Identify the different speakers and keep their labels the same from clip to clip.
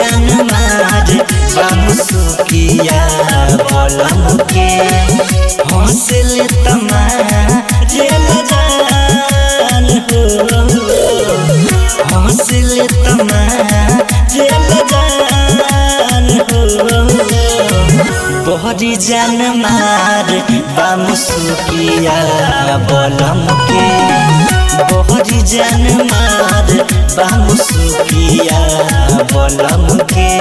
Speaker 1: जान मार बाबू सुकिया बलम के हौसले तमारे जान हो हौसले तमारे जान हो बहरी जान मार बाबू सुकिया बलम के बहरी जान मार बाबू सुकिया बलम के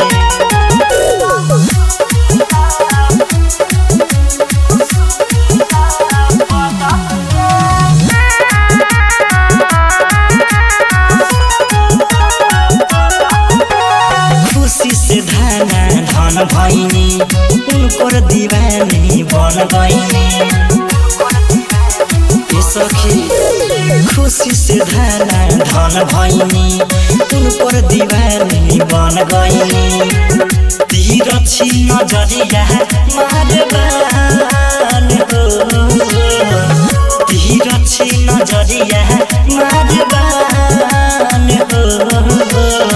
Speaker 1: खुशी से धाना धन भैनी उनकर दीवानी बन गईनी ए सखी खुशी से धाना धन भैनी उनकर दीवानी बन गईनी तीर छी नजरिया मारबान हो तीर छी नजरिया मारबान हो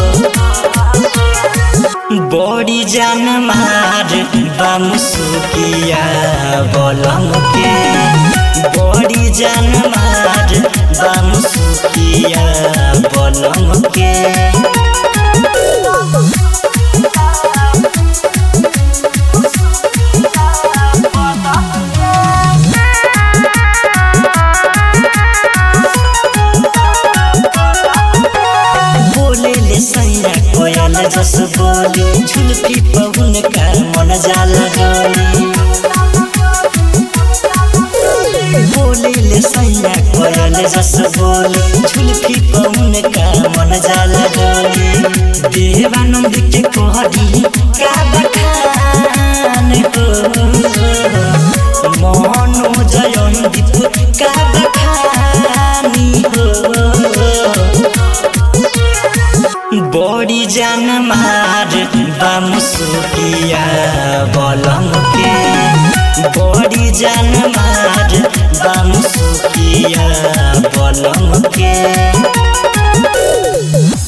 Speaker 1: बड़ी जान मार बम सुकिया बलम के बड़ी जान मार बम सुकिया बलम के बोले ले सैया कोयल जस बोली झुलफी पवन का मन जाला डोली बोले ले सैया कोयल जस बोली झुलफी पवन का मन जाला डोली देवानंद के कोहरी का बखान हो मोहन जयंदीप का बखानी हो बड़ी जान मार बम सुकिया बलम के बड़ी जान मार बम सुकिया बलम के